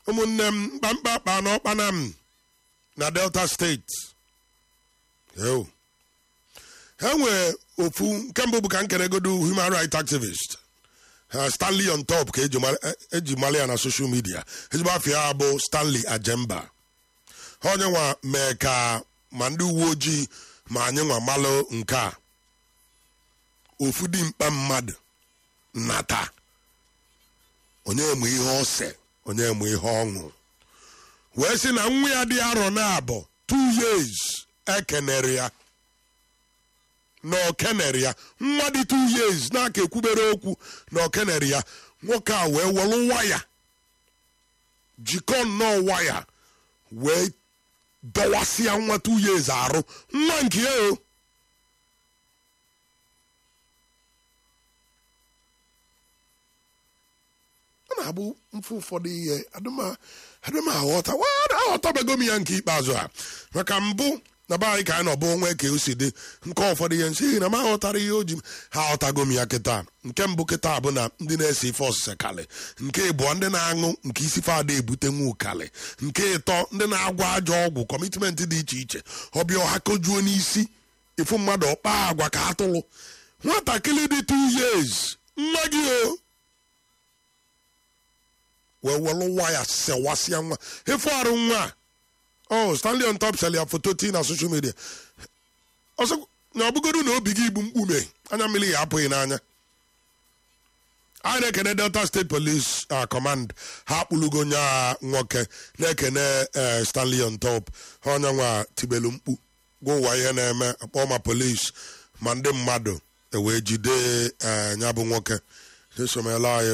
ụmụnne m mkpamkpa akpa n'ọkpana m na delta steeti Yo. ha nwee ofu nke mbụ bụ ka nkeregodo human rights activist ha stanley on top ka eji mara- e- eji mara ya na social media ezigbo afọ ya bụ stanley ajemba ha onye nwa mee ka ma ndị uwe ojii ma anyị nwa malụ nke a ofu dimkpa mmadụ nata onye emu ihe ose onye emu ihe ọṅụ wee sị na nwa ya dị arọ na abụọ two years ekenere ya na okenere ya nwa dị two years na-aka ekwubere okwu na okenere ya nwoke a wee welụ waya jikọ nnọọ waya wee dọwasịa nwa two years arụ nwa nke ya o ọ na-abụ mfe ụfọdụ ihe adịm aghọta wa aghọtabego m ya nke ikpeazụ a maka mbụ na be anyị ka anyị nọ bụ onwe ka o si dị nke ụfọdụ ihe nsị na m aghọtara ihe o ji ha aghọtago m ya kịta nke mbụ kịta bụ na ndị na-ese ife ọsịsa kalị nke ịbụọ ndị na-aṅụ nke isi fada ebute nwa ụkalị nke ịtọ ndị na-agwa ajọ ọgwụ kọmitmenti dị iche iche ọbịa ọha kojuo n'isi ịfụ mmadụ ọkpa agwa ka atụlụ nwatakịrị dị 2 years nwa gị o wee welụ waya sewasịa nwa ịfụ arụ nwa a oh stanley on top sel ya foto tii na social media ọsọ na ọbụgodu na obi gị igbu mkpume anya mmiri ya apụghị n'anya anyị na-ekene delta state police uh, command ha akpụlugo nya nwoke na-ekene eh, stanley on top ha onye nwa tibelu mkpu gwa ụwa ihe na-eme akpọ ma police ma ndị mmadụ ewee jide eh, nya bụ nwoke esomela anyị